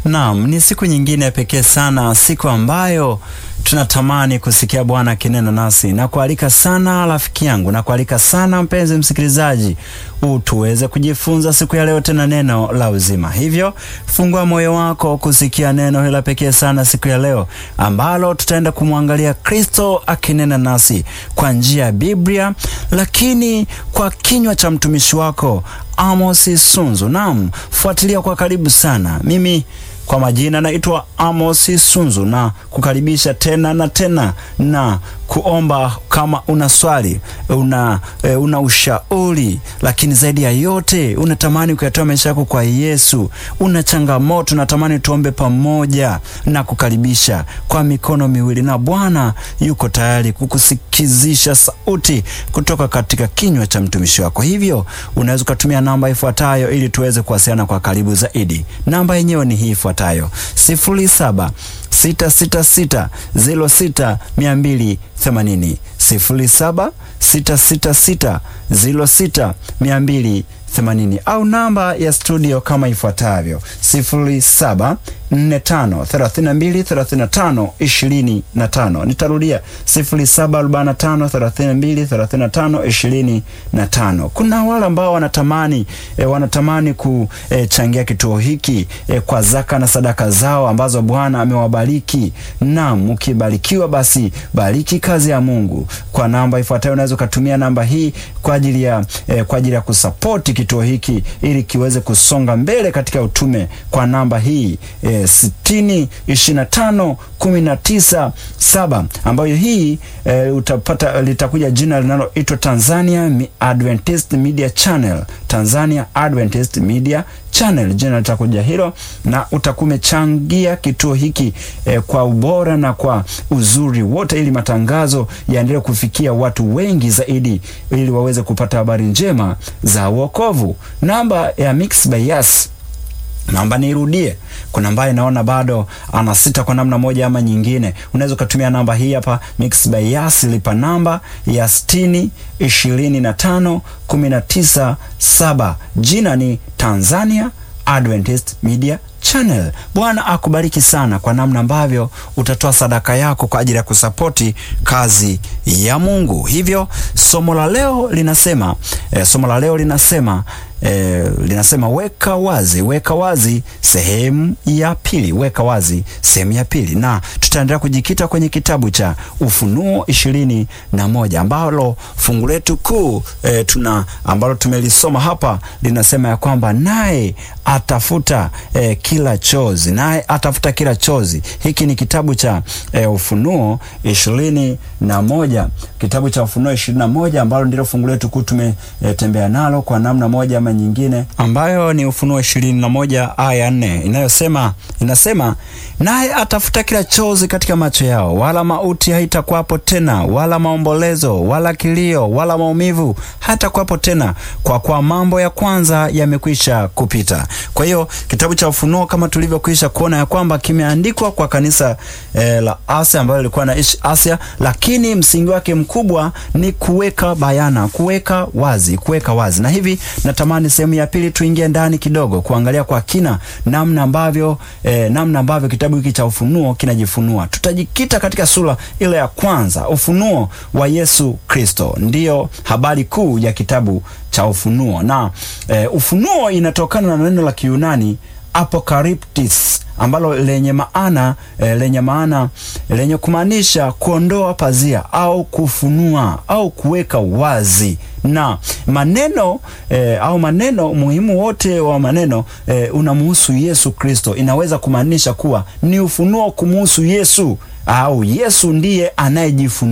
Naam, ni siku nyingine ya pekee sana, siku ambayo tunatamani kusikia Bwana akinena nasi na kualika sana rafiki yangu na kualika sana mpenzi msikilizaji, tuweze kujifunza siku ya leo tena neno la uzima. Hivyo fungua moyo wako kusikia neno hili la pekee sana siku ya leo, ambalo tutaenda kumwangalia Kristo akinena nasi kwa njia ya Biblia, lakini kwa kinywa cha mtumishi wako Amos Sunzu. Naam, fuatilia kwa karibu sana. Mimi kwa majina naitwa Amos Sunzu na kukaribisha tena na tena na kuomba kama una swali una, e, una ushauri, lakini zaidi ya yote unatamani kuyatoa maisha yako kwa Yesu, una changamoto, unatamani tuombe pamoja na kukaribisha kwa mikono miwili, na Bwana yuko tayari kukusikizisha sauti kutoka katika kinywa cha mtumishi wako. Hivyo unaweza ukatumia namba ifuatayo ili tuweze kuwasiliana kwa karibu zaidi. Namba yenyewe ni hii ifuatayo: sifuri saba sita sita sita zero sita mia mbili themanini sifuri saba sita sita sita zero sita mia mbili themanini au namba ya studio kama ifuatavyo sifuri saba nne tano thelathini na mbili thelathini na tano ishirini na tano. Nitarudia sifuri saba arobaini na tano thelathini na mbili thelathini na tano ishirini na tano. Kuna wale ambao wanatamani e, wanatamani kuchangia e, kituo hiki e, kwa zaka na sadaka zao ambazo Bwana amewabariki. Naam, ukibarikiwa basi bariki kazi ya Mungu kwa namba ifuatayo. Unaweza ukatumia namba hii kwa ajili ya e, kwa ajili ya kusapoti kituo hiki ili kiweze kusonga mbele katika utume kwa namba hii e, sitini ishirini na tano kumi na tisa saba ambayo hii e, utapata litakuja jina linaloitwa Tanzania Adventist Media Channel. Tanzania Adventist Media Channel, jina litakuja hilo, na utakuwa umechangia kituo hiki e, kwa ubora na kwa uzuri wote, ili matangazo yaendelee kufikia watu wengi zaidi, ili waweze kupata habari njema za wokovu. Namba ya Mix by Yas Naomba nirudie. Kuna ambaye naona bado ana sita kwa namna moja ama nyingine, unaweza ukatumia namba hii hapa Mix by Yas, lipa namba ya sitini ishirini na tano kumi na tisa saba. Jina ni Tanzania Adventist Media Channel. Bwana akubariki sana kwa namna ambavyo utatoa sadaka yako kwa ajili ya kusapoti kazi ya Mungu. Hivyo somo la leo linasema eh, somo la leo linasema E, linasema weka wazi, weka wazi sehemu ya pili, weka wazi sehemu ya pili, na tutaendelea kujikita kwenye kitabu cha Ufunuo ishirini na moja ambalo fungu letu kuu e, tuna ambalo tumelisoma hapa linasema ya kwamba naye atafuta e, kila chozi, naye atafuta kila chozi. Hiki ni kitabu cha e, Ufunuo ishirini na moja, kitabu cha Ufunuo ishirini na moja ambalo ndilo fungu letu kuu tumetembea e, nalo kwa namna moja nyingine ambayo ni Ufunuo ishirini na moja aya nne inayosema inasema, naye atafuta kila chozi katika macho yao, wala mauti haitakuwapo tena, wala maombolezo, wala kilio, wala maumivu hatakuwapo tena, kwa kuwa mambo ya kwanza yamekwisha kupita. Kwa hiyo kitabu cha Ufunuo kama tulivyokwisha kuona ya kwamba kimeandikwa kwa kanisa eh, la Asia ambayo lilikuwa naishi Asia, lakini msingi wake mkubwa ni kuweka bayana, kuweka wazi, kuweka wazi na hivi natamani sehemu ya pili tuingie ndani kidogo kuangalia kwa kina namna ambavyo eh, namna ambavyo kitabu hiki cha Ufunuo kinajifunua. Tutajikita katika sura ile ya kwanza, ufunuo wa Yesu Kristo, ndiyo habari kuu ya kitabu cha Ufunuo na eh, ufunuo inatokana na neno la Kiyunani apocalyptis ambalo lenye maana e, lenye maana lenye kumaanisha kuondoa pazia au kufunua au kuweka wazi, na maneno e, au maneno muhimu wote wa maneno e, unamuhusu Yesu Kristo. Inaweza kumaanisha kuwa ni ufunuo kumuhusu Yesu au Yesu ndiye anayejifunua.